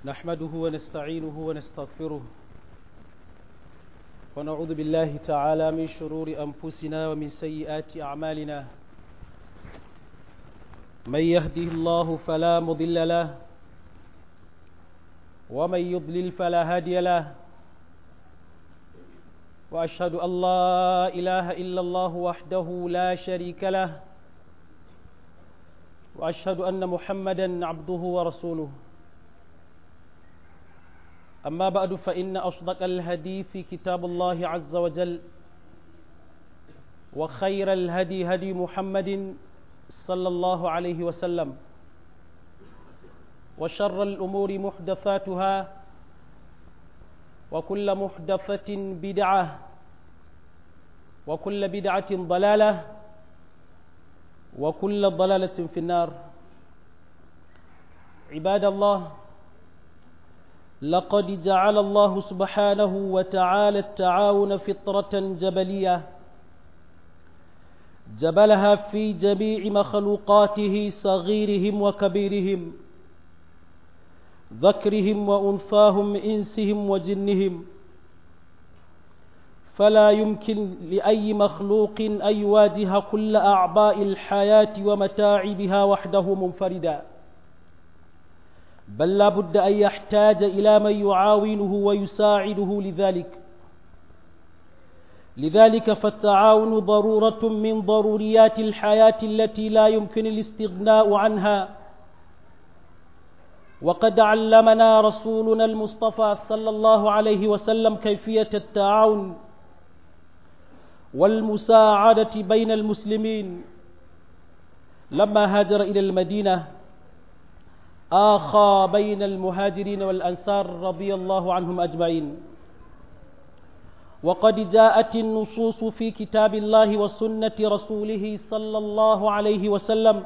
نحمده ونستعينه ونستغفره ونعوذ بالله تعالى من شرور أنفسنا ومن سيئات أعمالنا من يهده الله فلا مضل له ومن يضلل فلا هادي له وأشهد أن لا إله إلا الله وحده لا شريك له وأشهد أن محمدا عبده ورسوله أما بعد فإن أصدق الهدي في كتاب الله عز وجل وخير الهدي هدي محمد صلى الله عليه وسلم وشر الأمور محدثاتها وكل محدثة بدعة وكل بدعة ضلالة وكل ضلالة في النار عباد الله لقد جعل الله سبحانه وتعالى التعاون فطرة جبلية جبلها في جميع مخلوقاته صغيرهم وكبيرهم ذكرهم وأنثاهم إنسهم وجنهم فلا يمكن لأي مخلوق أن يواجه كل أعباء الحياة ومتاعبها وحده منفردا بل لا بد أن يحتاج إلى من يعاونه ويساعده لذلك لذلك فالتعاون ضرورة من ضروريات الحياة التي لا يمكن الاستغناء عنها وقد علمنا رسولنا المصطفى صلى الله عليه وسلم كيفية التعاون والمساعدة بين المسلمين لما هاجر إلى المدينة آخى بين المهاجرين والأنصار رضي الله عنهم أجمعين وقد جاءت النصوص في كتاب الله وسنة رسوله صلى الله عليه وسلم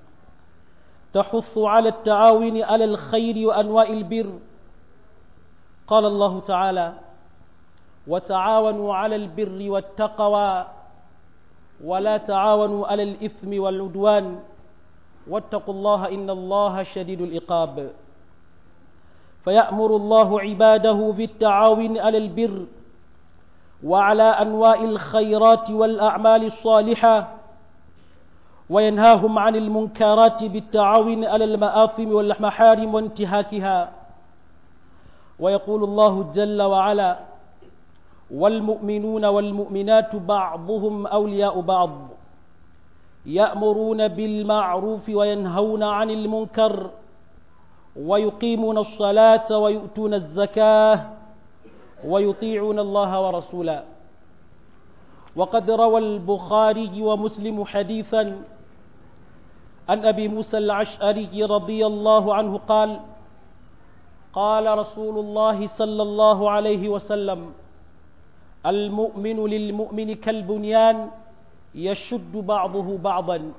تحث على التعاون على الخير وأنواع البر قال الله تعالى وتعاونوا على البر والتقوى ولا تعاونوا على الإثم والعدوان واتقوا الله إن الله شديد العقاب فيأمر الله عباده بالتعاون على البر وعلى أنواع الخيرات والأعمال الصالحة وينهاهم عن المنكرات بالتعاون على المآثم والمحارم وانتهاكها ويقول الله جل وعلا والمؤمنون والمؤمنات بعضهم أولياء بعض يأمرون بالمعروف وينهون عن المنكر ويقيمون الصلاة ويؤتون الزكاة ويطيعون الله ورسوله وقد روى البخاري ومسلم حديثا عن أبي موسى العشأري رضي الله عنه قال قال رسول الله صلى الله عليه وسلم المؤمن للمؤمن كالبنيان يشد بعضه بعضا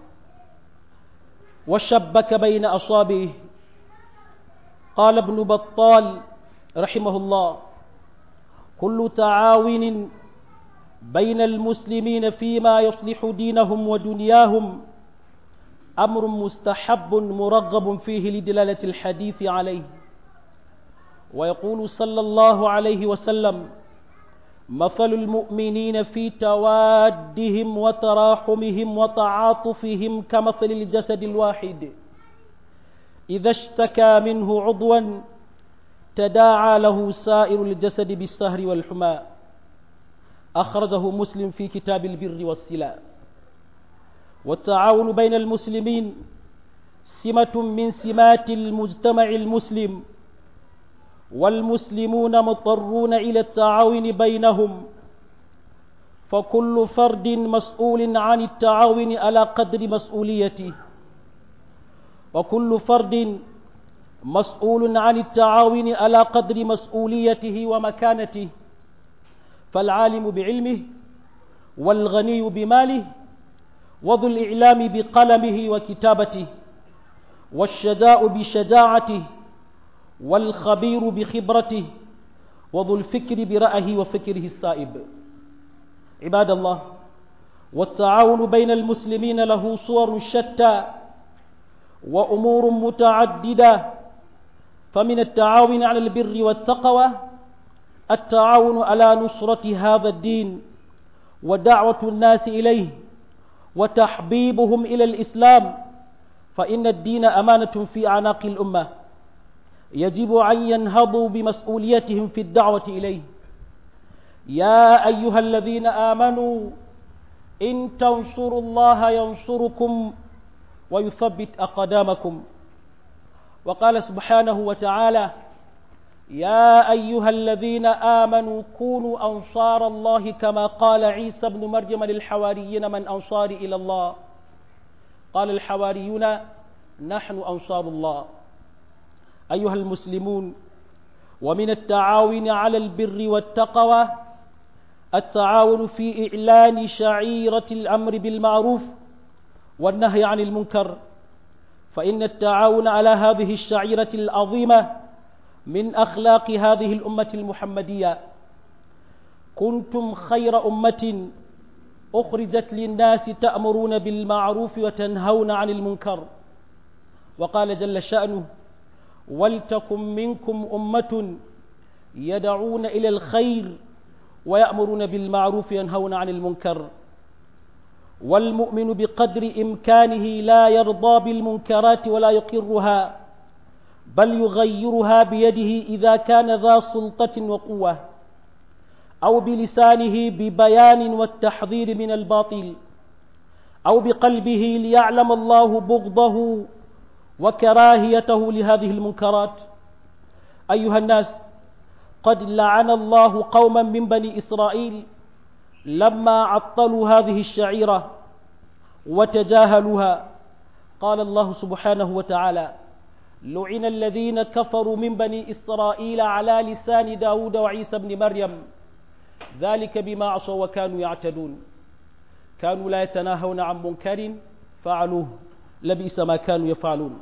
وشبك بين أصابعه قال ابن بطال رحمه الله كل تعاون بين المسلمين فيما يصلح دينهم ودنياهم أمر مستحب مرغب فيه لدلالة الحديث عليه ويقول صلى الله عليه وسلم مثل المؤمنين في توادهم وتراحمهم وتعاطفهم كمثل الجسد الواحد إذا اشتكى منه عضوا تداعى له سائر الجسد بالسهر والحمى أخرجه مسلم في كتاب البر والسلاء والتعاون بين المسلمين سمة من سمات المجتمع المسلم والمسلمون مضطرون إلى التعاون بينهم فكل فرد مسؤول عن التعاون على قدر مسؤوليته وكل فرد مسؤول عن التعاون على قدر مسؤوليته ومكانته فالعالم بعلمه والغني بماله وذو الإعلام بقلمه وكتابته والشجاع بشجاعته والخبير بخبرته وذو الفكر برأيه وفكره السائب عباد الله والتعاون بين المسلمين له صور شتى وأمور متعددة فمن التعاون على البر والتقوى التعاون على نصرة هذا الدين ودعوة الناس إليه وتحبيبهم إلى الإسلام فإن الدين أمانة في أعناق الأمة يجب أن ينهضوا بمسؤوليتهم في الدعوة إليه يا أيها الذين آمنوا إن تنصروا الله ينصركم ويثبت أقدامكم وقال سبحانه وتعالى يا أيها الذين آمنوا كونوا أنصار الله كما قال عيسى بن مريم للحواريين من أنصار إلى الله قال الحواريون نحن أنصار الله أيها المسلمون ومن التعاون على البر والتقوى التعاون في إعلان شعيرة الأمر بالمعروف والنهي عن المنكر فإن التعاون على هذه الشعيرة العظيمة من أخلاق هذه الأمة المحمدية كنتم خير أمة أخرجت للناس تأمرون بالمعروف وتنهون عن المنكر وقال جل شأنه ولتكن منكم أمة يدعون إلى الخير ويأمرون بالمعروف ينهون عن المنكر والمؤمن بقدر إمكانه لا يرضى بالمنكرات ولا يقرها بل يغيرها بيده إذا كان ذا سلطة وقوة أو بلسانه ببيان والتحذير من الباطل أو بقلبه ليعلم الله بغضه وكراهيته لهذه المنكرات أيها الناس قد لعن الله قوما من بني إسرائيل لما عطلوا هذه الشعيرة وتجاهلوها قال الله سبحانه وتعالى لعن الذين كفروا من بني إسرائيل على لسان داود وعيسى بن مريم ذلك بما عصوا وكانوا يعتدون كانوا لا يتناهون عن منكر فعلوه لبئس ما كانوا يفعلون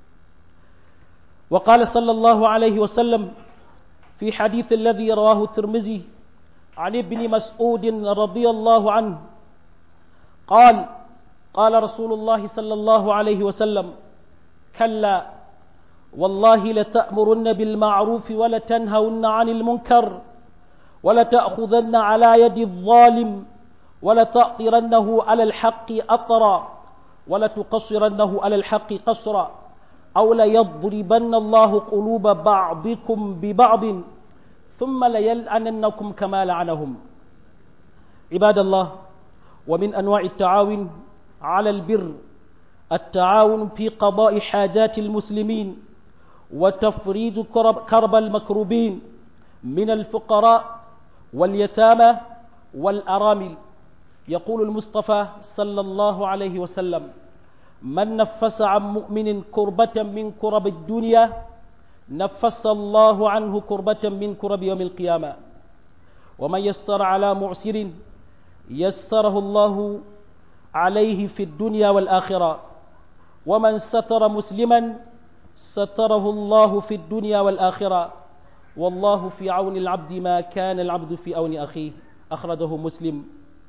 وقال صلى الله عليه وسلم في حديث الذي رواه الترمذي عن ابن مسعود رضي الله عنه قال قال رسول الله صلى الله عليه وسلم كلا والله لتأمرن بالمعروف ولتنهون عن المنكر ولتأخذن على يد الظالم ولتأطرنه على الحق أطرا ولتقصرنه على الحق قصرا أو ليضربن الله قلوب بعضكم ببعض ثم ليلعننكم كما لعنهم عباد الله ومن أنواع التعاون على البر التعاون في قضاء حاجات المسلمين وتفريج كرب, كرب المكروبين من الفقراء واليتامى والأرامل يقول المصطفى صلى الله عليه وسلم من نفس عن مؤمن كربة من كرب الدنيا نفس الله عنه كربة من كرب يوم القيامة ومن يسر على معسر يسره الله عليه في الدنيا والآخرة ومن ستر مسلما ستره الله في الدنيا والآخرة والله في عون العبد ما كان العبد في عون أخيه أخرجه مسلم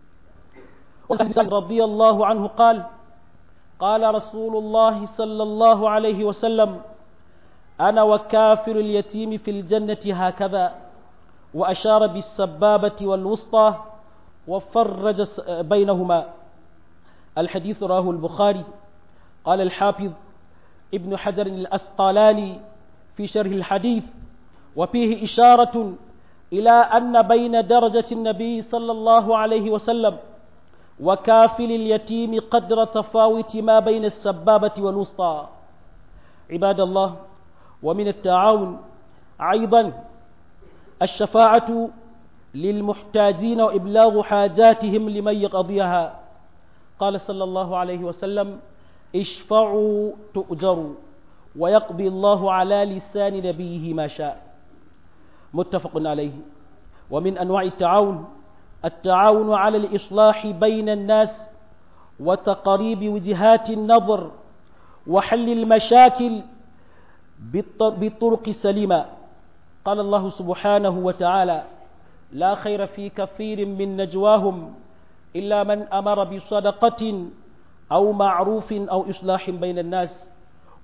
رضي الله عنه قال قال رسول الله صلى الله عليه وسلم أنا وكافر اليتيم في الجنة هكذا وأشار بالسبابة والوسطى وفرج بينهما الحديث راه البخاري قال الحافظ ابن حجر الأسقلاني في شرح الحديث وفيه إشارة إلى أن بين درجة النبي صلى الله عليه وسلم وكافل اليتيم قدر تفاوت ما بين السبابة والوسطى عباد الله ومن التعاون أيضا الشفاعة للمحتاجين وإبلاغ حاجاتهم لمن يقضيها قال صلى الله عليه وسلم اشفعوا تؤجروا ويقضي الله على لسان نبيه ما شاء متفق عليه ومن أنواع التعاون التعاون على الإصلاح بين الناس وتقريب وجهات النظر وحل المشاكل بالطرق السليمة قال الله سبحانه وتعالى لا خير في كثير من نجواهم إلا من أمر بصدقة أو معروف أو إصلاح بين الناس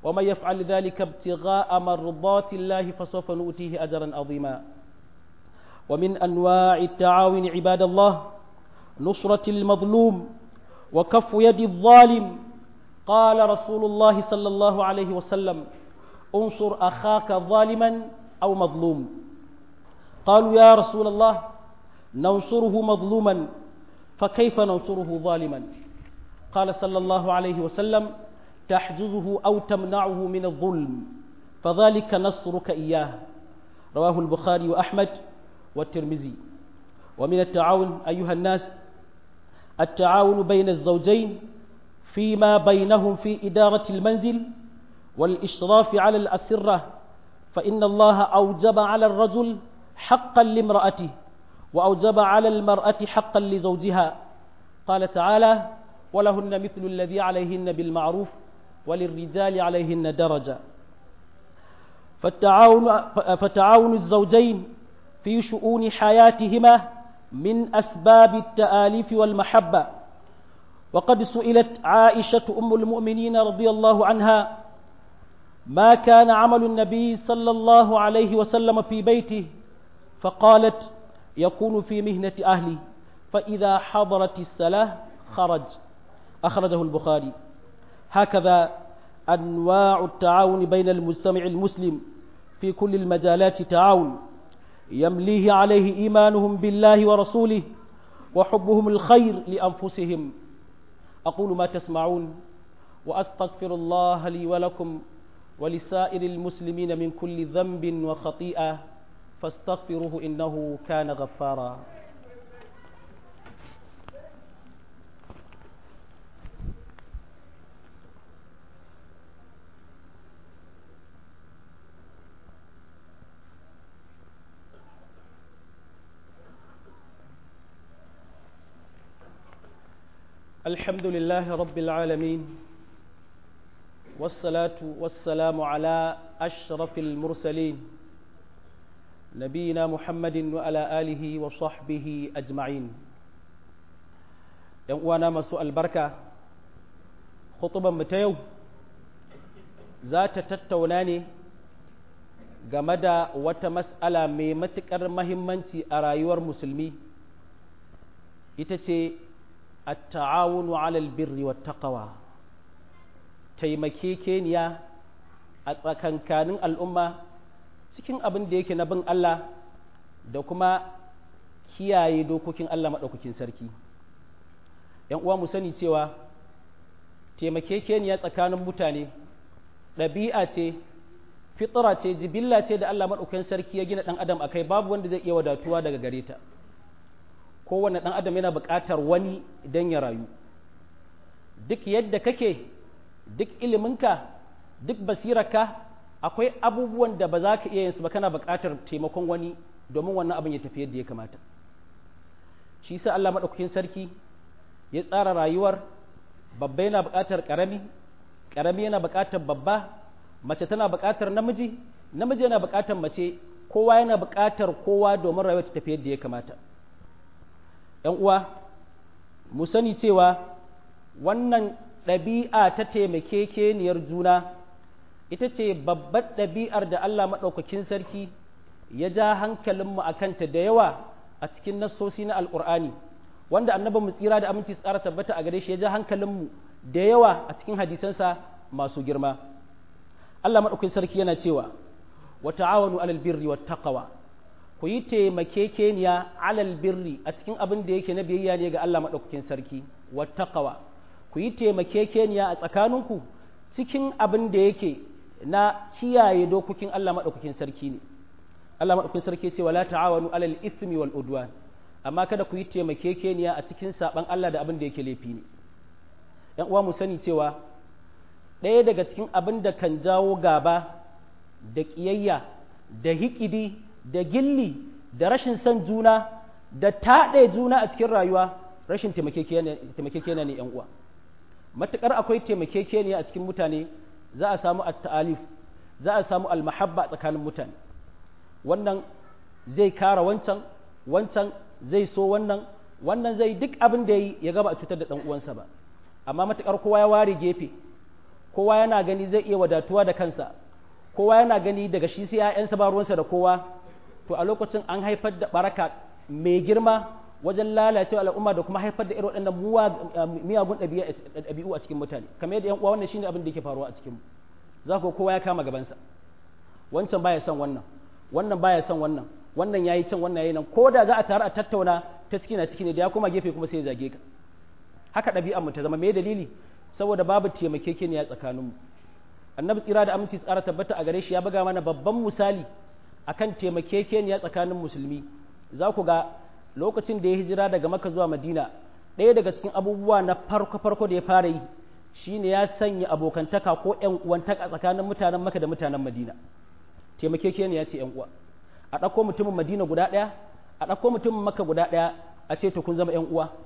ومن يفعل ذلك ابتغاء مرضات الله فسوف نؤتيه أجرا عظيما ومن أنواع التعاون عباد الله نصرة المظلوم وكف يد الظالم قال رسول الله صلى الله عليه وسلم انصر أخاك ظالما أو مظلوم قالوا يا رسول الله ننصره مظلوما فكيف ننصره ظالما قال صلى الله عليه وسلم تحجزه أو تمنعه من الظلم فذلك نصرك إياه رواه البخاري وأحمد والترمذي ومن التعاون أيها الناس التعاون بين الزوجين فيما بينهم في إدارة المنزل والإشراف على الأسرة فإن الله أوجب على الرجل حقا لامرأته وأوجب على المرأة حقا لزوجها قال تعالى ولهن مثل الذي عليهن بالمعروف وللرجال عليهن درجة فالتعاون, فتعاون الزوجين في شؤون حياتهما من أسباب التآليف والمحبة وقد سئلت عائشة أم المؤمنين رضي الله عنها ما كان عمل النبي صلى الله عليه وسلم في بيته فقالت يكون في مهنة أهلي فإذا حضرت الصلاة خرج أخرجه البخاري هكذا أنواع التعاون بين المجتمع المسلم في كل المجالات تعاون يمليه عليه إيمانهم بالله ورسوله وحبهم الخير لأنفسهم أقول ما تسمعون وأستغفر الله لي ولكم ولسائر المسلمين من كل ذنب وخطيئة فاستغفروه إنه كان غفارا الحمد لله رب العالمين والصلاة والسلام على أشرف المرسلين نبينا محمد وعلى آله وصحبه أجمعين وانا مسوء البركة خطبا متيو ذات تتوناني game da wata mas'ala mai matuƙar mahimmanci a rayuwar musulmi ita ce التعاون على البر والتقوى taimakekeniya a tsakankanin al'umma cikin abin da yake na bin Allah da kuma kiyaye dokokin Allah maɗaukakin sarki ‘yan uwa mu sani cewa taimakekeniya tsakanin mutane ɗabi'a ce fitra ce jibilla ce da Allah maɗaukakin sarki ya gina ɗan adam a kai babu wanda zai iya wadatuwa daga gare ta kowane ɗan adam yana buƙatar wani don ya rayu duk yadda kake duk iliminka duk basirarka akwai abubuwan da ba za ka iya yin su ba kana buƙatar taimakon wani domin wannan abin ya tafi yadda ya kamata shi sa Allah maɗaukakin sarki ya tsara rayuwar babba yana buƙatar ƙarami ƙarami yana buƙatar babba mace tana buƙatar namiji namiji yana buƙatar mace kowa yana buƙatar kowa domin rayuwar ta tafi yadda ya kamata ‘yan uwa, mu sani cewa wannan ɗabi'a ta taimakekeniyar juna ita ce babbar ɗabi'ar da Allah maɗaukakin sarki ya ja hankalinmu a kanta da yawa a cikin nassosi na Alƙur'ani, wanda annaba mu tsira da aminci tsara tabbata a gare shi ya ja hankalinmu da yawa a cikin hadisansa masu girma. Allah maɗaukakin sarki yana cewa, wa ta'awanu alal birri wa taqwa ku yi taimakekeniya alal birri a cikin abin da yake na biyayya ne ga Allah maɗaukakin sarki wattaqawa ku yi taimakekeniya a tsakaninku cikin abin da yake na kiyaye dokokin Allah maɗaukakin sarki ne Allah maɗaukakin sarki ce wala ta'awanu alal ithmi wal udwan amma kada ku yi taimakekeniya a cikin saban Allah da abin da yake laifi ne yan uwa mu sani cewa ɗaya daga cikin abin da kan jawo gaba da ƙiyayya da hikidi da gilli da rashin son juna da taɗe juna a cikin rayuwa rashin taimakekeniya ne ‘yan uwa matuƙar akwai taimakekeniya a cikin mutane za a samu at-ta'alif za a samu al-mahabba tsakanin mutane wannan zai kara wancan wancan zai so wannan wannan zai duk abin da yi ya gaba a cutar da ɗan uwansa ba amma matuƙar kowa ya ware gefe kowa yana gani zai iya wadatuwa da kansa kowa yana gani daga shi sai ‘ya'yansa ba ruwansa da kowa to a lokacin an haifar da baraka mai girma wajen lalacewa al'umma da kuma haifar da irin waɗannan miyagun ɗabi'u a cikin mutane kamar yadda ‘yan uwa wannan shine abin da yake faruwa a cikin za ku kowa ya kama gabansa wancan baya son wannan wannan baya son wannan wannan yayi can wannan yayi nan ko da za a taru a tattauna ta ciki na ciki ne da ya koma gefe kuma sai ya zage ka haka ɗabi'ar mu ta zama me dalili saboda babu taimakekeniya tsakaninmu annabi tsira da aminci tsara tabbata a gare shi ya buga mana babban misali akan taimakekeniya tsakanin musulmi za ku ga lokacin da ya hijira daga maka zuwa madina ɗaya daga cikin abubuwa na farko farko da ya fara yi shine ya sanya abokantaka ko ƴan uwantaka tsakanin mutanen maka da mutanen madina taimakekeniya ce ƴan uwa a ɗauko mutumin madina guda ɗaya a ɗauko mutumin maka guda ɗaya a ce to kun zama ƴan uwa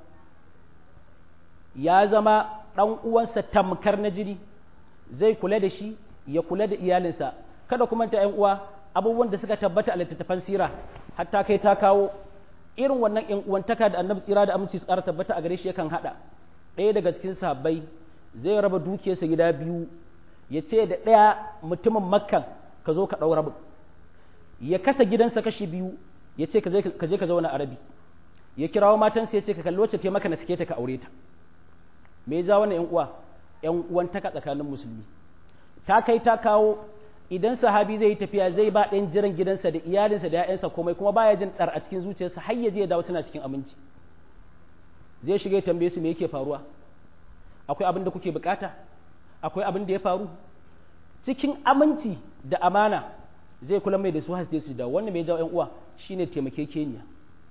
ya zama ɗan uwansa tamkar na jini zai kula da shi ya kula da iyalinsa kada kuma ta ƴan uwa abubuwan da suka tabbata a littattafan sira hatta kai ta kawo irin wannan ƴan uwantaka da annabi tsira da aminci su ƙara tabbata a gare shi yakan haɗa ɗaya daga cikin sahabbai zai raba dukiyarsa gida biyu ya ce da ɗaya mutumin makkan ka zo ka ɗau rabin ya kasa gidansa kashi biyu ya ce ka je ka zauna a rabi ya kirawo matansa ya ce ka kalli wacce ta maka na sake ta ka aure ta me ya ja wannan yan uwa yan uwantaka tsakanin musulmi ta kai ta kawo idan sahabi zai yi tafiya zai ba ɗayan jiran gidansa da iyalinsa da ‘ya'yansa komai kuma baya jin ɗar a cikin zuciyarsa har ya je ya dawo suna cikin aminci zai shiga ya tambaye su me yake faruwa akwai abin da kuke bukata akwai abin da ya faru cikin aminci da amana zai kula mai da su hasde su da wannan mai jawo ‘yan uwa shine taimakekeniya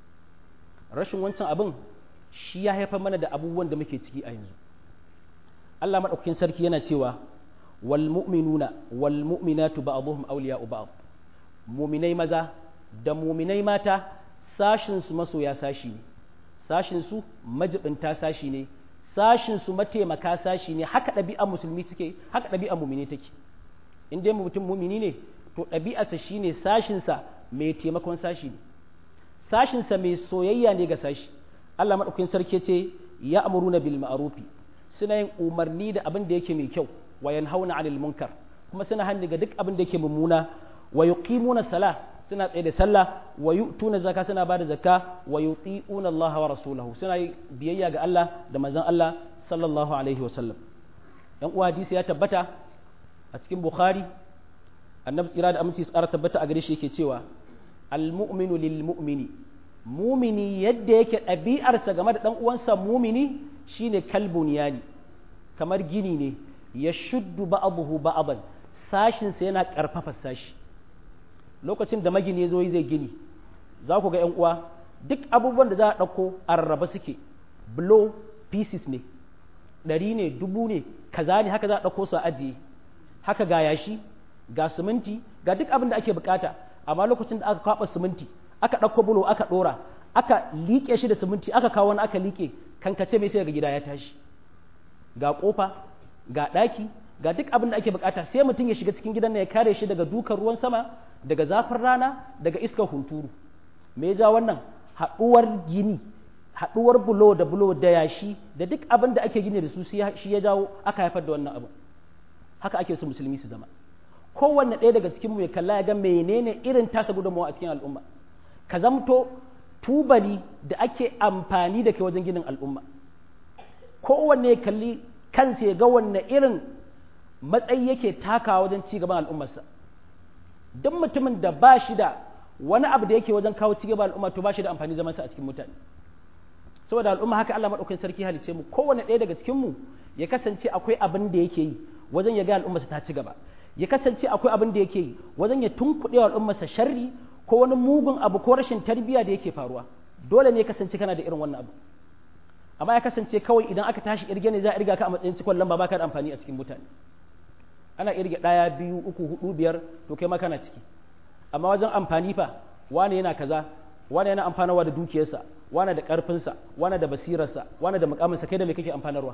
rashin wancan abin shi ya haifar mana da abubuwan da muke ciki a yanzu Allah maɗaukakin sarki yana cewa wal mu'minuna wal mu'minatu ba'dhum awliya'u ba'd mu'minai maza da mu'minai mata sashin su masoya sashi ne sashin su majibinta sashi ne sashin su mataimaka sashi ne haka ɗabi'a musulmi take haka ɗabi'a mu'mini take in dai mutum mu'mini ne to ɗabi'arsa shine sashin sa mai taimakon sashi ne sashin sa mai soyayya ne ga sashi Allah maɗaukakin sarki ce ya amuruna bil ma'rufi suna yin umarni da abin da yake mai kyau wa yanhauna 'anil munkar kuma suna hannu ga duk abin da yake mummuna wa yuqimuna salah suna tsaye da sallah wa yu'tuna zakka suna bada zakka wa yuti'una Allah wa rasulahu suna yi biyayya ga Allah da manzon Allah sallallahu alaihi wa sallam dan uwa hadisi ya tabbata a cikin Bukhari annabi tsira da aminci tsara tabbata a gare shi yake cewa al mu'minu lil mu'mini mumini yadda yake ɗabi'arsa game da ɗan uwansa mumini shine kalbun yani kamar gini ne ya shuddu ba'abuhu ba'aban sashinsa yana ƙarfafa sashi lokacin da magini zo zai gini za ku ga 'yan uwa duk abubuwan da za a ɗauko a rarraba suke blow pieces ne ɗari ne dubu ne kaza ne haka za a ɗauko su a ajiye haka ga yashi ga siminti ga duk abin da ake bukata amma lokacin da aka kwaɓa siminti aka ɗauko bulo aka ɗora aka liƙe shi da siminti aka kawo wani aka liƙe kankace mai sai ga gida ya tashi ga ƙofa ga ɗaki ga duk abin da ake bukata sai mutum ya shiga cikin gidan ya kare shi daga dukan ruwan sama daga zafin rana daga iskar hunturu me ya ja wannan haɗuwar gini haɗuwar bulo da bulo da yashi da duk abin da ake gini da su shi ya jawo aka haifar da wannan abin haka ake so musulmi su zama kowanne ɗaya daga cikin mu ya kalla ya ga menene irin tasa gudunmawa a cikin al'umma ka zamto tubali da ake amfani da ke wajen ginin al'umma kowanne kalli kansa ya ga wanne irin matsayi yake takawa wajen ci gaban al'ummarsa duk mutumin da ba shi da wani abu da yake wajen kawo ci gaban al'umma to ba shi da amfani zamansa a cikin mutane saboda al'umma haka Allah madaukakin sarki halice mu kowanne ɗaya daga cikin mu ya kasance akwai abin da yake yi wajen ya ga al'ummarsa ta ci gaba ya kasance akwai abin da yake yi wajen ya tunkuɗe wa al'ummarsa sharri ko wani mugun abu ko rashin tarbiyya da yake faruwa dole ne ya kasance kana da irin wannan abu amma ya kasance kawai idan aka tashi irge ne za a irga ka a matsayin cikon lamba baka da amfani a cikin mutane ana irge ɗaya biyu uku hudu biyar to kai ma kana ciki amma wajen amfani fa wane yana kaza wane yana amfanarwa da dukiyarsa wane da ƙarfinsa wane da basirarsa wane da mukaminsa kai da me kake amfanarwa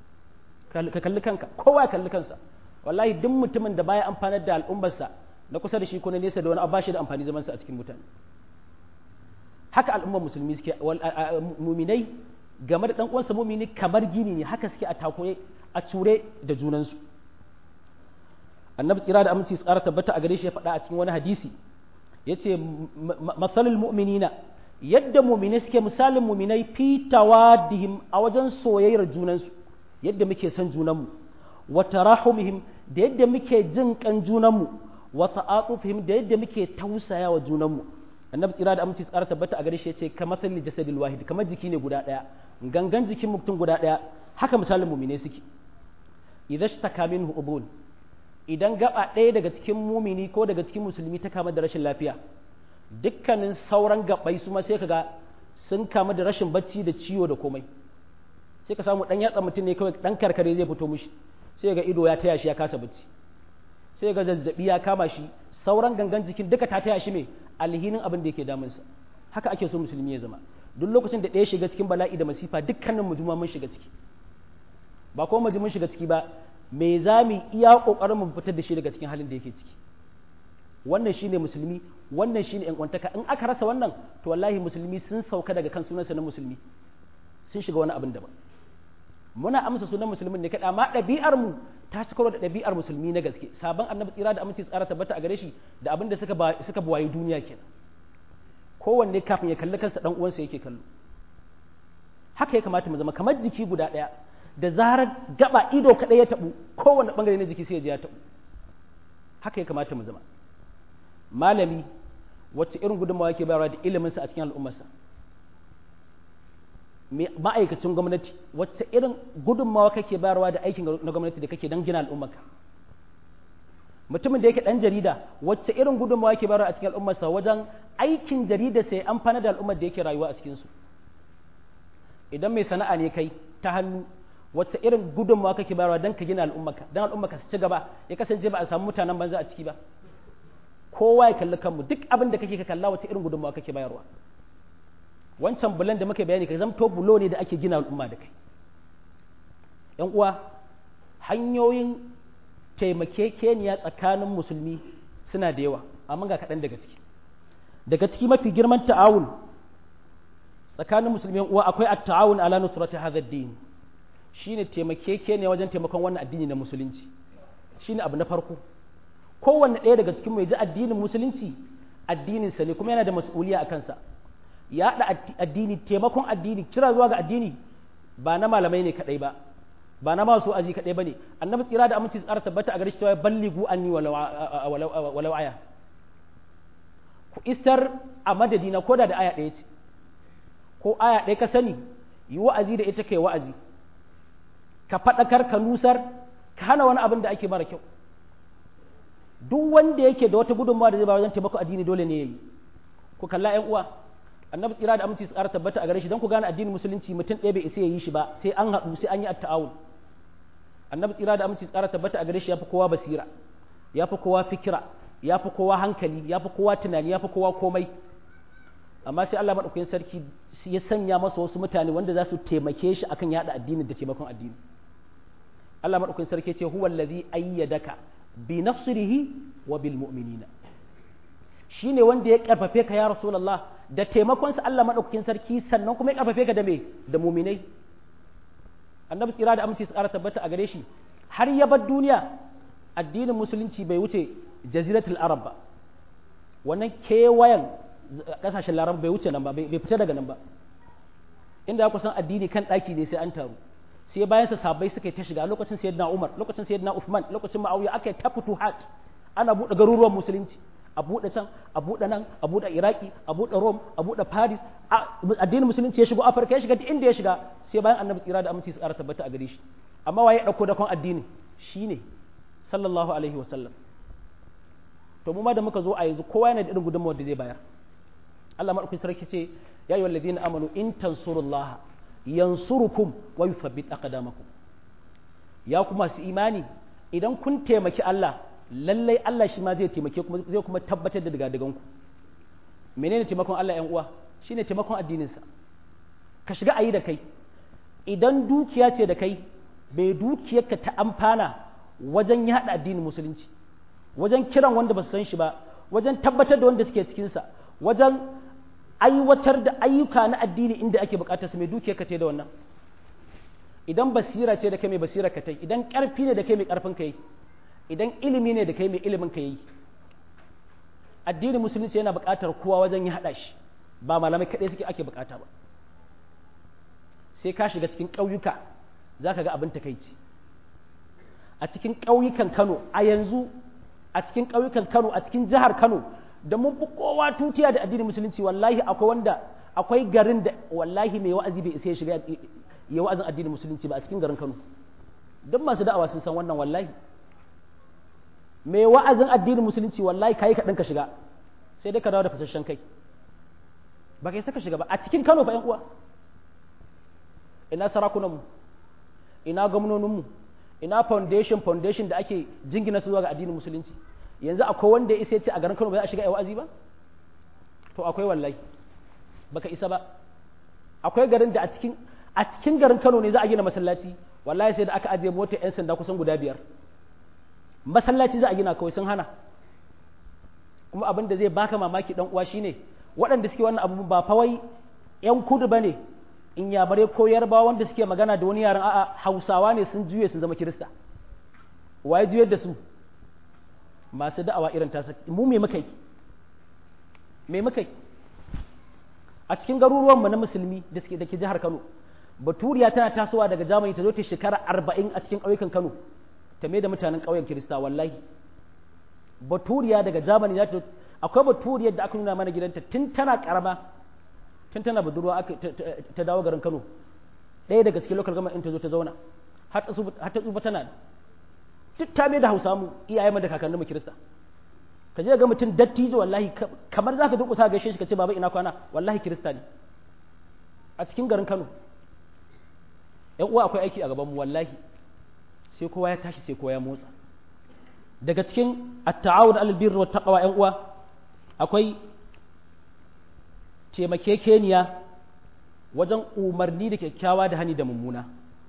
ka kalli kanka kowa ya kalli kansa wallahi duk mutumin da baya amfanar da al'ummarsa na kusa da shi ko na nesa da wani abu shi da amfani zaman sa a cikin mutane haka al'ummar musulmi suke muminai game da dan uwansa mumini kamar gini ne haka suke a takoye a ture da junansu annabi tsira da aminci tsara tabbata a gare shi ya faɗa a cikin wani hadisi yace masalul mu'minina yadda mu'mine suke misalin mu'minai fi tawaddihim a wajen soyayyar junansu yadda muke son junanmu wa tarahumihim da yadda muke jin kan junanmu wa ta'atufihim da yadda muke tausaya wa junanmu annabi tsira da aminci tsara tabbata a gare shi yace kamar salli jasadil wahid kamar jiki ne guda daya gangan jikin mutum guda daya haka misalin mu'mine suke idza shtaka minhu ubun idan gaba ɗaya daga cikin mumini ko daga cikin musulmi ta kama da rashin lafiya dukkanin sauran gabai su ma sai kaga sun kama da rashin bacci da ciwo da komai sai ka samu dan yatsa mutum ne kawai dan karkare zai fito mishi sai ga ido ya taya shi ya kasa bacci sai ga zazzabi ya kama shi sauran gangan jikin duka ta taya shi mai alhinin abin da yake damunsa haka ake so musulmi ya zama duk lokacin da ɗaya shiga cikin bala'i da masifa dukkanin mu mun shiga ciki ba ko mu mun shiga ciki ba me za mu iya kokarin mu fitar da shi daga cikin halin da yake ciki wannan shine musulmi wannan shine yan kwantaka in aka rasa wannan to wallahi musulmi sun sauka daga kan sunansa na musulmi sun shiga wani abin daban muna amsa sunan musulmin ne kada amma ɗabi'ar mu ta ci karo da ɗabi'ar musulmi na gaske sabon annabi tsira da aminci tsara tabbata a gare shi da abin da suka suka buwaye duniya kenan kowanne kafin ya kalli kansa dan uwansa yake kallo haka ya kamata mu zama kamar jiki guda ɗaya da zarar gaba ido kaɗai ya taɓu kowane ɓangare na jiki sai ya ji ya taɓu haka ya kamata mu zama malami wacce irin gudunmawa yake bayarwa da iliminsa a cikin al'ummarsa ma'aikacin gwamnati wacce irin gudunmawa kake bayarwa da aikin na gwamnati da kake don gina al'ummarka mutumin da yake ɗan jarida wacce irin gudunmawa yake bayarwa a cikin al'ummarsa wajen aikin jarida sai amfana da al'ummar da yake rayuwa a cikinsu idan mai sana'a ne kai ta hannu wacce irin gudunmawa kake bayarwa don ka gina al'ummarka don al'ummarka su ci gaba ya kasance ba a samu mutanen banza a ciki ba kowa ya kalli kanmu duk abin da kake ka kalla wacce irin gudunmawa kake bayarwa wancan bulan da muka bayani ka zamto bulo ne da ake gina al'umma da kai yan uwa hanyoyin taimakekeniya tsakanin musulmi suna da yawa amma ga kaɗan daga ciki daga ciki mafi girman ta'awun tsakanin musulmi yan uwa akwai at-ta'awun ala nusrati hadha ad-din shine taimakekeniya wajen taimakon wannan addini na musulunci shine abu na farko kowanne ɗaya daga cikin mai ji addinin musulunci addininsa ne kuma yana da mas'uliya a kansa ya haɗa addini taimakon addini kira zuwa ga addini ba na malamai ne kaɗai ba ba na masu aji kaɗai ba ne annabi tsira da aminci tsara tabbata a gare shi cewa balligu anni walau aya ku isar a madadina ko da da aya ɗaya ce ko aya ɗaya ka sani yi wa'azi da ita kai wa'azi ka faɗakar ka nusar ka hana wani abin da ake mara kyau duk wanda yake da wata gudunmawa da zai ba wajen taimako addini dole ne yayi ku kalla ƴan uwa annabi tsira da aminci tsara tabbata a gare shi don ku gane addinin musulunci mutum ɗaya bai isa ya yi shi ba sai an haɗu sai an yi at-ta'awun annabi tsira da aminci tsara tabbata a gare shi yafi kowa basira yafi kowa fikira yafi kowa hankali yafi kowa tunani yafi kowa komai amma sai Allah madaukakin sarki ya sanya masa wasu mutane wanda za su taimake shi akan yada addinin da taimakon addini Allah madaukakin sarki ya ce huwa allazi ayyadaka bi nasrihi wa bil mu'minina shine wanda ya karfafe ka ya rasulullah da taimakon sa Allah madaukakin sarki sannan kuma ya karfafe ka da me da mu'minai annabi tsira da aminci su ƙara tabbata a gare shi har ya bar duniya addinin musulunci bai wuce jaziratul arab ba wannan kewayen kasashen larab bai wuce nan ba bai fita daga nan ba inda ku san addini kan ɗaki ne sai an taru sai bayan sa sabai suka yi ta shiga lokacin sayyidina Umar lokacin sayyidina Uthman lokacin Muawiya aka yi ta futuhat ana buɗe garuruwan musulunci a buɗe can a buɗe nan a buɗe Iraki a buɗe Rome a buɗe Paris addinin musulunci ya shigo Afirka ya shiga duk inda ya shiga sai bayan annabi tsira da aminci su ƙara tabbata a gare shi amma waye ɗauko dakon addini shine sallallahu alaihi wa sallam to mu ma da muka zo a yanzu kowa yana da irin gudunmawar da zai bayar Allah madaukakin sarki ce ya ayyuhal ladina amanu in tansurullaha yansurukum wa yuthabbit aqdamakum ya kuma su imani idan kun taimaki Allah lallai Allah shi ma zai taimake kuma zai kuma tabbatar da daga ku menene taimakon Allah ƴan uwa shine taimakon addinin sa ka shiga ayi da kai idan dukiya ce da kai bai dukiyarka ta amfana wajen yaɗa addinin musulunci wajen kiran wanda ba su san shi ba wajen tabbatar da wanda suke cikinsa wajen aiwatar da ayyuka na addini inda ake bukatar su mai dukiyar ka da wannan idan basira ce da kai mai basira ka tai idan karfi ne da kai mai karfin kai idan ilimi ne da kai mai ilimin ka yi addinin musulunci yana buƙatar kowa wajen ya haɗa shi ba malamai kaɗai suke ake buƙata ba sai ka shiga cikin ƙauyuka za ka ga abin takaici a cikin ƙauyukan kano a yanzu a cikin ƙauyukan kano a cikin jihar kano da mun fi kowa tutiya da addinin musulunci wallahi akwai wanda akwai garin da wallahi mai wa'azi bai isa ya shiga ya wa'azin addinin musulunci ba a cikin garin kano duk masu da'awa sun san wannan wallahi mai wa'azin addinin musulunci wallahi kai kaɗan ka shiga sai dai ka dawo da fasashen kai ba kai saka shiga ba a cikin kano fa yan uwa ina sarakunanmu ina gwamnoninmu ina foundation foundation da ake jingina su zuwa ga addinin musulunci yanzu akwai wanda ya isa ce a garin Kano ba za a shiga wa'azi ba to akwai wallahi baka isa ba akwai garin da a cikin a cikin garin Kano ne za a gina masallaci wallahi sai da aka ajiye mota yan sanda kusan guda biyar masallaci za a gina kawai sun hana kuma abin da zai baka mamaki dan uwa shine waɗanda suke wannan abu ba fa wai yan kudu bane in yabare ko yarbawa wanda suke magana da wani yaran a'a hausawa ne sun juye sun zama kirista waye juyar da su masu da'awa irin tasa mu me muka yi me muka yi a cikin garuruwanmu na musulmi da suke da ke jihar Kano baturiya tana tasowa daga Germany ta zo ta shekara arba'in a cikin ƙauyukan Kano ta mai da mutanen ƙauyen Kirista wallahi baturiya daga Germany za ta akwai baturiyar da aka nuna mana gidanta tun tana karama tun tana budurwa ta dawo garin Kano ɗaya daga cikin local government ta zo ta zauna har ta tsufa tana duk ta mai da hausa mu iyayen da kakannin mu kirista ka je ga mutum dattijo wallahi kamar zaka durƙusa gaishe shi ka ce baba ina kwana wallahi kirista ne a cikin garin Kano yan uwa akwai aiki a gaban mu wallahi sai kowa ya tashi sai kowa ya motsa daga cikin at-ta'awun 'alal birri wat taqwa yan uwa akwai taimakekeniya wajen umarni da kyakkyawa da hani da mummuna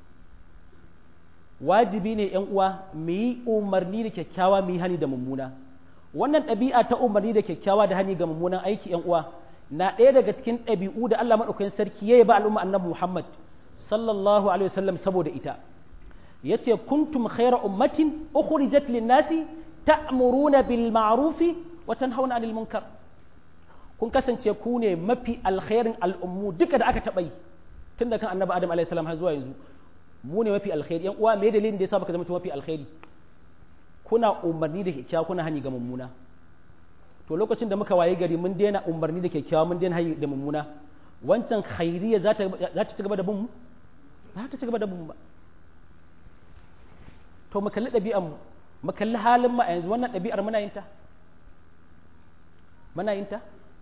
wajibi ne ‘yan uwa mu yi umarni da kyakkyawa mu yi hani da mummuna wannan ɗabi'a ta umarni da kyakkyawa da hani ga mummunan aiki ‘yan uwa na ɗaya daga cikin ɗabi'u da Allah maɗaukakin sarki ya yi ba al'umma annabi Muhammad sallallahu alaihi wasallam saboda ita yace kuntum khayra ummatin ukhrijat lin-nasi ta'muruna bil ma'rufi wa tanhauna 'anil munkar kun kasance ku ne mafi alkhairin al'ummu duka da aka taɓa yi tun da kan annabi adam alaihi salam har zuwa yanzu mu ne mafi alkhairi yan uwa me dalilin da yasa baka zama mafi alkhairi kuna umarni da kyakkyawa kuna hani ga mummuna to lokacin da muka waye gari mun daina umarni da kyakkyawa mun daina hani da mummuna wancan khairiyya za ta za ta ci gaba da bin mu ba ta ci gaba da bin mu ba to mu kalli ɗabi'an mu mu kalli halin mu a yanzu wannan ɗabi'ar muna yin ta muna yin ta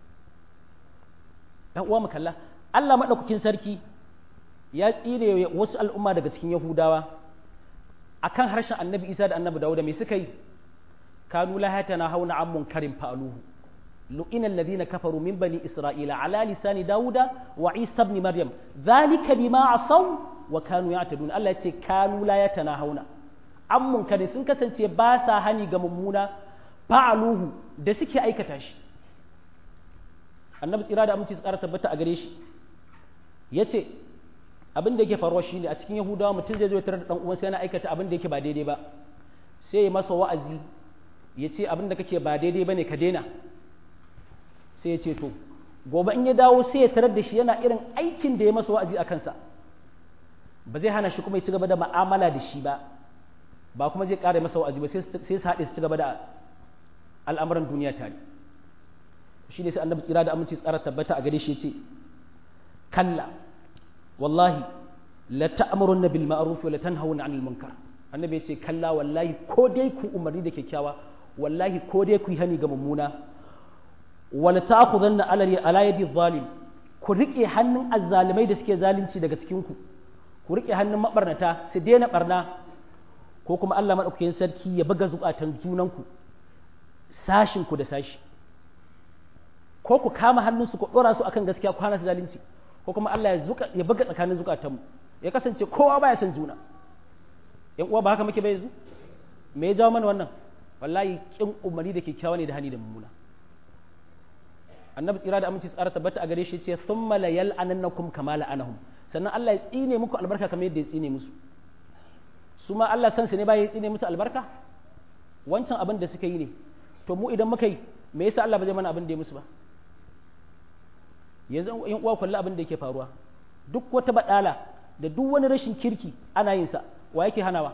ɗan uwa mu kalla Allah maɗaukakin sarki ya tsire wasu al'umma daga cikin Yahudawa akan harshen Annabi Isa da Annabi Dawuda me suka yi kanu la hatana hauna an munkarin fa'aluhu lu'ina alladhina kafaru min bani isra'ila ala lisani Dawuda wa Isa ibn Maryam dhalika bima asaw wa kanu ya'tadun Allah yace kanu la yatana hauna an munkarin sun kasance ba sa hani ga mummuna fa'aluhu da suke aikata shi annabi tsira da aminci su ƙara tabbata a gare shi ya ce abin da yake faruwa shine a cikin yahudawa mutum zai zo ya tarar da ɗan uwansa yana aikata abin da yake ba daidai ba sai ya masa wa'azi ya ce abin da kake ba daidai ba ne ka daina sai ya ce to gobe in ya dawo sai ya tarar da shi yana irin aikin da ya masa wa'azi a kansa ba zai hana shi kuma ya ci gaba da ma'amala da shi ba ba kuma zai ƙara masa wa'azi ba sai su haɗe su ci gaba da al'amuran duniya tare shi ne sai annabi tsira da aminci tsara tabbata a gare shi yace kalla wallahi la ta'muruna bil ma'ruf wa la tanhauna 'anil munkar annabi yace kalla wallahi ko dai ku umarni da kyakkyawa wallahi ko dai ku yi hani ga mummuna wa la ta'khudanna ala yadi zalim ku rike hannun azzalimai da suke zalunci daga cikin ku ku rike hannun mabarnata su daina barna ko kuma Allah madaukakin sarki ya buga zukatan junanku sashin ku da sashi ko ku kama hannunsu ku ɗora su akan gaskiya ku hana su zalunci ko kuma Allah ya zuka ya buga tsakanin zukatanmu ya kasance kowa baya son juna yan uwa ba haka muke bai yanzu me ya jawo mana wannan wallahi kin umarni da kyakkyawa ne da hani da mummuna annabi tsira da aminci tsara tabbata a gare shi ce thumma la yal'anannakum kama la'anahum sannan Allah ya tsine muku albarka kamar yadda ya tsine musu su ma Allah san su ne ba ya tsine musu albarka wancan abin da suka yi ne to mu idan muka yi me yasa Allah ba zai mana abin da ya musu ba yanzu in uwa kullu abin da yake faruwa duk wata badala da duk wani rashin kirki ana yin sa wa yake hanawa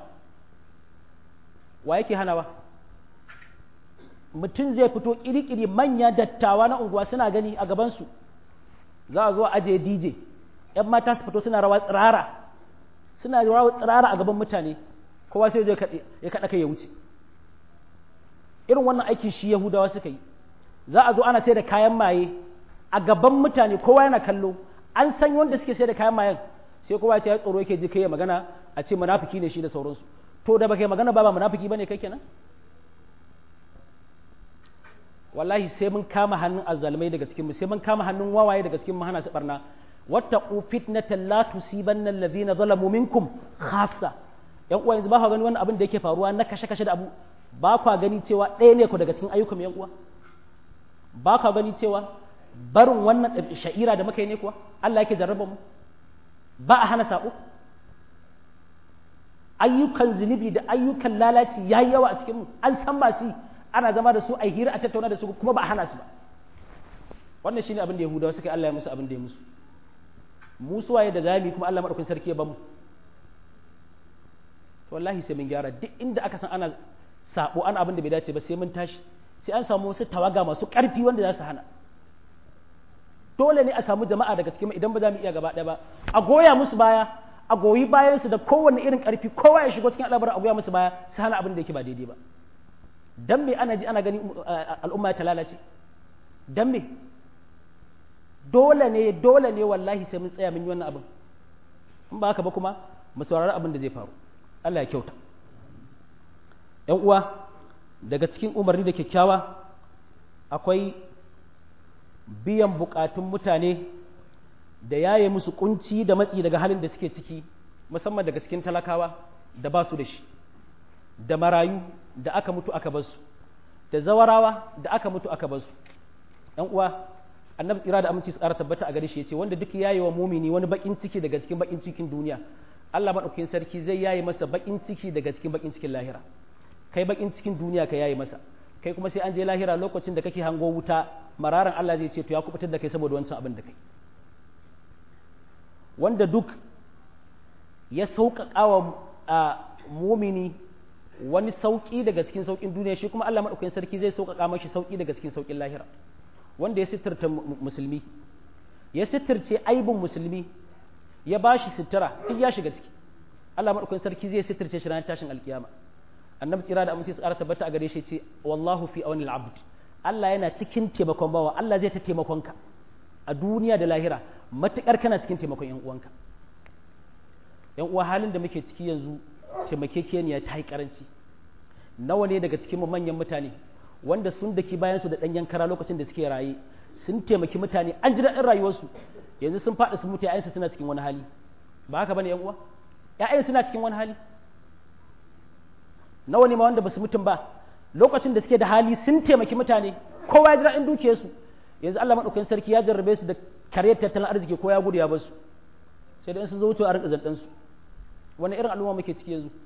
wa yake hanawa mutum zai fito kirikiri manya dattawa na unguwa suna gani a gabansu za a zo a ajiye dj yan mata su fito suna rawa tsirara suna rawa tsirara a gaban mutane kowa sai zai ya kaɗa kai ya wuce irin wannan aikin shi yahudawa suka yi za a zo ana sai da kayan maye a gaban mutane kowa yana kallo an san wanda suke sai da kayan mayen sai kowa ya tsoro yake ji kai ya magana a ce munafiki ne shi da sauransu to da baka yi magana ba ba munafiki bane kai kenan wallahi sai mun kama hannun azzalumai daga cikin mu sai mun kama hannun wawaye daga cikin mu hana su barna wattaqu fitnatan la tusibanna alladhina zalamu minkum khassa yan uwa yanzu ba ka gani wannan abin da yake faruwa na kashe kashe da abu ba ka gani cewa ɗaya ne ku daga cikin ayyukan yan uwa ba ka gani cewa barin wannan sha'ira da muka yi ne kuwa Allah yake jarraba mu ba a hana sabo ayyukan zunubi da ayyukan lalaci yayi yawa a cikin mu an san ba shi ana zama da su a hira a tattauna da su kuma ba a hana su ba wannan shine abin da yahudawa suka Allah ya musu abin da ya musu mu suwaye da zami kuma Allah madaukakin sarki ya bamu to wallahi sai mun gyara duk inda aka san ana sabo ana abin da bai dace ba sai mun tashi sai an samu wasu tawaga masu karfi wanda za su hana dole ne a samu jama'a daga cikin idan ba za mu iya gaba ɗaya ba a goya musu baya a goyi bayan su da kowanne irin karfi kowa ya shigo cikin al'amarin a goya musu baya su hana abin da yake ba daidai ba dan me ana ji ana gani al'umma ta lalace dan me dole ne dole ne wallahi sai mun tsaya mun yi wannan abin in ba haka ba kuma mu saurari abin da zai faru Allah ya kyauta ‘yan uwa daga cikin umarni da kyakkyawa akwai biyan bukatun mutane da yaye musu kunci da matsi daga halin da suke ciki musamman daga cikin talakawa da ba su da shi da marayu da aka mutu aka basu da zawarawa da aka mutu aka basu ‘yan uwa annabi tsira da aminci su ƙara tabbata a gare shi ya ce wanda duk yaye wa mumini wani bakin ciki daga cikin bakin cikin duniya Allah maɗaukakin sarki zai yaye masa bakin ciki daga cikin bakin cikin lahira kai bakin cikin duniya ka yaye masa kai kuma sai an je lahira lokacin da kake hango wuta mararan Allah zai ce to ya kubutar da kai saboda wancan abin da kai wanda duk ya sauƙaƙa wa a mumini wani sauƙi daga cikin sauƙin duniya shi kuma Allah maɗaukakin sarki zai sauƙaƙa mashi sauƙi daga cikin sauƙin lahira wanda ya sitirta musulmi ya sitirce aibin musulmi ya ba shi sutura duk ya shiga ciki Allah maɗaukakin sarki zai sitirce shi ranar tashin alkiyama annabi tsira da amince su ƙara tabbata a gare shi ce wallahu fi awani al-abd Allah yana cikin taimakon bawa Allah zai ta taimakon ka a duniya da lahira matukar kana cikin taimakon yan uwanka yan uwa halin da muke ciki yanzu taimakekeniya ta yi karanci nawa ne daga cikin manyan mutane wanda sun daki bayan su da ɗanyen kara lokacin da suke raye sun taimaki mutane an ji daɗin rayuwarsu yanzu sun faɗi sun mutu ‘ya'yansu suna cikin wani hali ba haka bane uwa ‘ya'yan suna cikin wani hali nawa ne ma wanda ba su mutum ba lokacin da suke da hali sun taimaki mutane kowa ya ji daɗin dukiyarsu yanzu Allah maɗaukakin sarki ya jarrabe su da karyar tattalin arziki ko ya gudu ya basu sai da in sun zo wucewa a rinka zanɗan su wani irin al'umma muke ciki yanzu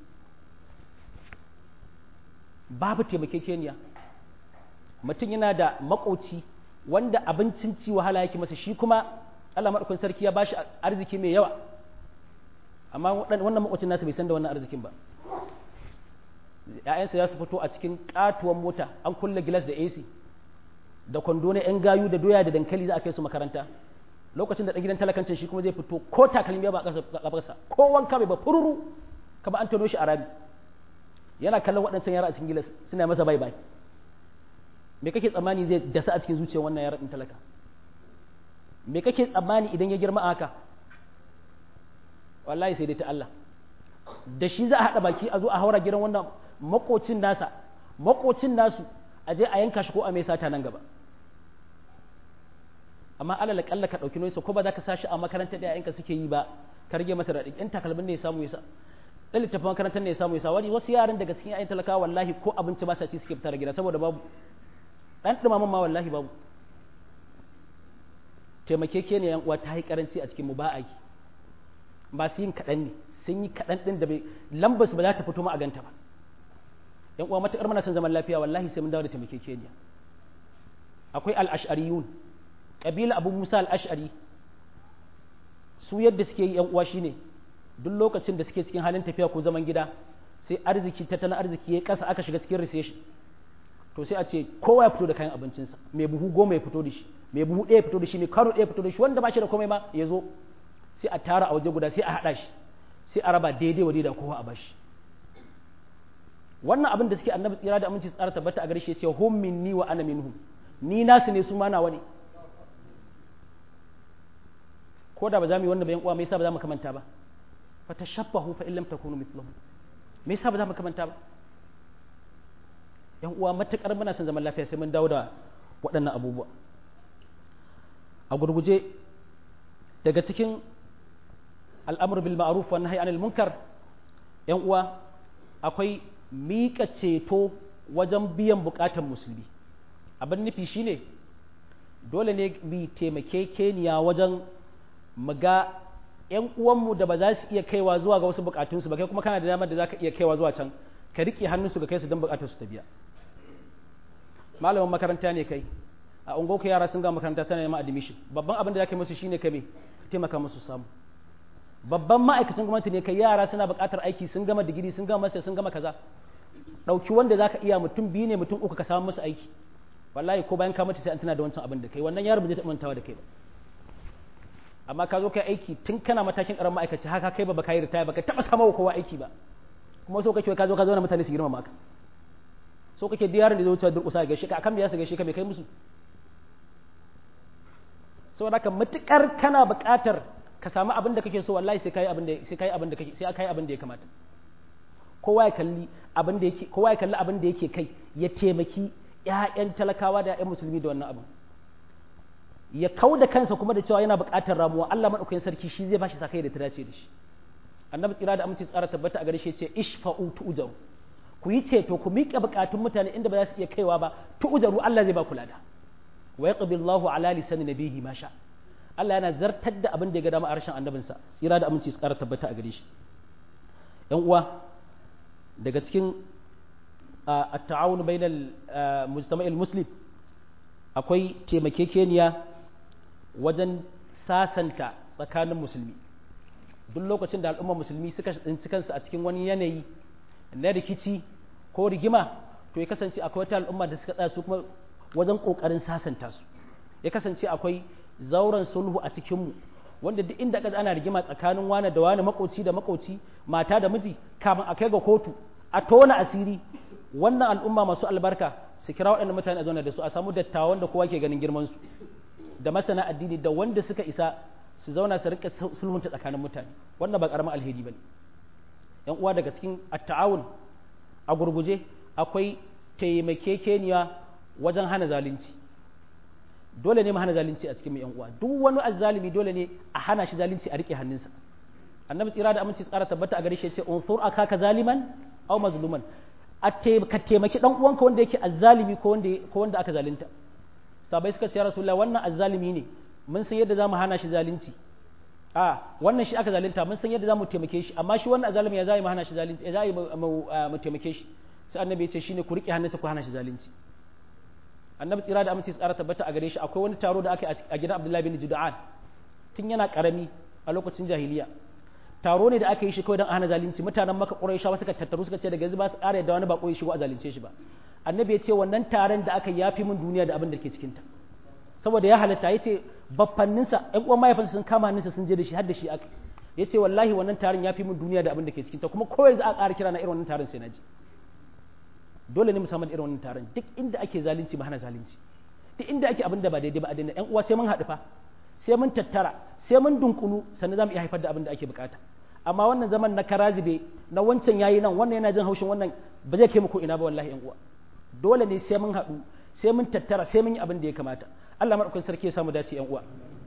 babu taimakekeniya mutum yana da makoci wanda abincin ci wahala yake masa shi kuma Allah maɗaukakin sarki ya bashi arziki mai yawa amma wannan makwacin nasa bai san da wannan arzikin ba ‘ya'yansa za su fito a cikin katuwan mota an kulle gilas da AC da kwando na ‘yan gayu da doya da dankali za a kai su makaranta lokacin da ɗan gidan talakancin shi kuma zai fito ko takalmi ba a ƙasa ko wanka bai ba fururu ka ba an tono shi a rami yana kallon waɗancan yara a cikin gilas suna masa bai bai me kake tsammani zai dasa a cikin zuciyar wannan yaran talaka me kake tsammani idan ya girma haka wallahi sai dai ta Allah da shi za a haɗa baki a zo a haura gidan wannan makocin nasa makocin nasu a je a yanka shi ko a mai sata nan gaba amma alal kalla ka ɗauki noisa ko ba za ka sashi a makarantar da yayanka suke yi ba ka rage masa raɗi ɗan takalmin ne ya samu yasa ɗan littafin makarantar ne ya samu yasa wani wasu yaran daga cikin yayan talaka wallahi ko abinci ba sa ci suke fitar gida saboda babu ɗan ɗumaman ma wallahi babu taimakeke ne yan uwa ta yi karanci a cikin mu ba a yi masu yin kaɗan ne sun yi kaɗan ɗin da bai lambar su ba za ta fito ma a ganta ba yan uwa matakar muna son zaman lafiya wallahi sai mun dawo da taimakekeniya akwai al-ash'ariyun kabila abu musa al-ash'ari su yadda suke yi yan uwa shine duk lokacin da suke cikin halin tafiya ko zaman gida sai arziki tattalin arziki ya kasa aka shiga cikin recession to sai a ce kowa ya fito da kayan abincinsa mai buhu goma ya fito da shi mai buhu ɗaya ya fito da shi mai karo ɗaya ya fito da shi wanda ba shi da komai ma ya zo sai a tara a waje guda sai a haɗa shi sai a raba daidai wa daidai kowa a bashi wannan abin da suke annabi tsira da aminci tsara tabbata a gare shi ya ce hum minni wa ana minhum ni nasu ne su ma nawa ne ko da ba za mu yi wannan bayan uwa me yasa ba za mu kamanta ba fa tashabbahu fa illam takunu mithlahum me yasa ba za mu kamanta ba yan uwa matukar muna son zaman lafiya sai mun dawo da waɗannan abubuwa a gurguje daga cikin al'amur bil ma'ruf wa nahyi anil munkar yan uwa akwai miƙa ceto wajen biyan buƙatar musulmi abin nufi shine dole ne bi taimakekeniya wajen mu ga ‘yan uwanmu da ba za su iya kaiwa zuwa ga wasu bukatunsu ba kai kuma kana da damar da za ka iya kaiwa zuwa can ka riƙe hannunsu ga kai su don bukatunsu ta biya malamin makaranta ne kai a ungo yara sun ga makaranta tana neman admission babban abin da za ka musu shine ka me taimaka musu samu babban ma'aikacin gwamnati ne kai yara suna buƙatar aiki sun gama digiri sun gama master sun gama kaza ɗauki wanda za ka iya mutum biyu ne mutum uku ka samu musu aiki wallahi ko bayan ka mutu sai an tana da wancan abin da kai wannan yaro ba zai taɓa mantawa da kai ba amma ka zo kai aiki tun kana matakin ƙaramin ma'aikaci haka kai ba baka yi ritaya baka taɓa sama wa kowa aiki ba kuma so kake ka zo ka zauna mutane su girmama ka so kake duk yaron da zai wuce durƙusa ga shi ka akan da ya su gaishe ka mai kai musu saboda haka matukar kana buƙatar ka samu abin da kake so wallahi sai kai abin da sai kai abin da kake sai kai abin da ya kamata kowa ya kalli abin da yake kowa ya kalli abin da yake kai ya taimaki ƴaƴan talakawa da ƴaƴan musulmi da wannan abin ya kau da kansa kuma da cewa yana buƙatar ramuwa Allah madaukakin sarki shi zai bashi sakai da ta dace da shi annabi tsira da aminci tsara tabbata a gare shi ce ishfa'u tu'jaru ku yi ceto ku miƙa buƙatun mutane inda ba za su iya kaiwa ba tu'jaru Allah zai ba ku lada wa yaqbi Allahu ala lisani nabihi ma sha Allah yana zartar da abin da ya ga dama a harshen annabinsa tsira da aminci tsara tabbata a gare shi yan uwa daga cikin at-ta'awun bainal mujtama'il muslim akwai taimakekeniya wajen sasanta tsakanin musulmi duk lokacin da al'ummar musulmi suka tsinci kansu a cikin wani yanayi na rikici ko rigima to ya kasance akwai wata al'umma da suka tsaya su kuma wajen kokarin sasanta su ya kasance akwai zauren sulhu a cikinmu wanda duk inda kaza ana rigima tsakanin wani da wani makoci da makoci mata da miji kafin a kai ga kotu a tona asiri wannan al'umma masu albarka su kira waɗannan mutane a zauna da su a samu dattawan da kowa ke ganin girman su da masana addini da wanda suka isa su zauna su rika sulhunta tsakanin mutane wannan ba karamin alheri bane yan uwa daga cikin at-ta'awun a gurguje akwai taimakekeniya wajen hana zalunci dole ne mu hana zalunci a cikin yan uwa duk wani azzalimi dole ne a hana shi zalunci a rike hannunsa annabi tsira da aminci tsara tabbata a gare shi yace unsur akaka zaliman aw mazluman a ka taimaki dan uwanka wanda yake azzalimi ko wanda ko wanda aka zalunta sabai suka ce ya rasulullah wannan azzalimi ne mun san yadda zamu hana shi zalunci a wannan shi aka zalunta mun san yadda zamu taimake shi amma shi wannan azzalimi ya zai mu hana shi zalunci ya zai mu taimake shi sai annabi ya ce shine ku rike hannunsa ku hana shi zalunci annabi tsira da aminci tsara tabbata a gare shi akwai wani taro da aka yi a gidan abdullahi bin judu'an tun yana karami a lokacin jahiliya taro ne da aka yi shi kawai don a hana zalunci mutanen maka ƙurayshawa suka tattaru suka ce daga yanzu ba su ƙara yadda wani bako ya shigo a zalunce shi ba annabi ya ce wannan taron da aka yafi min duniya da abin da ke cikin ta saboda ya halatta ya ce baffanninsa ƴan uwan mahaifinsa sun kama hannunsa sun je da shi har da shi aka ya ce wallahi wannan taron ya fi min duniya da abin da ke cikin ta kuma ko yanzu a ƙara kira na irin wannan taron sai na ji dole ne mu samu irin wannan taron duk inda ake zalunci ba hana zalunci duk inda ake abin da ba daidai ba a daina ƴan uwa sai mun haɗu fa sai mun tattara sai mun dunkulu sannan za mu iya haifar da abin da ake bukata amma wannan zaman na karazibe na wancan yayi nan wannan yana jin haushin wannan ba zai kai mu ko ina ba wallahi ƴan uwa dole ne sai mun haɗu sai mun tattara sai mun yi abin da ya kamata Allah madaukakin sarki ya samu dace ƴan uwa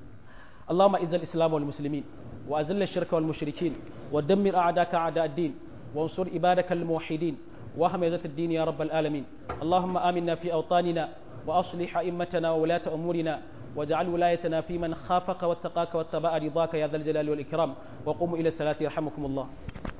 اللهم اعز الاسلام والمسلمين واذل الشرك والمشركين ودمر اعداءك اعداء الدين وانصر عبادك الموحدين وهمزة الدين يا رب العالمين اللهم آمنا في أوطاننا وأصلح أئمتنا وولاة أمورنا واجعل ولايتنا في من خافك واتقاك واتبع رضاك يا ذا الجلال والإكرام وقوموا إلى الصلاة يرحمكم الله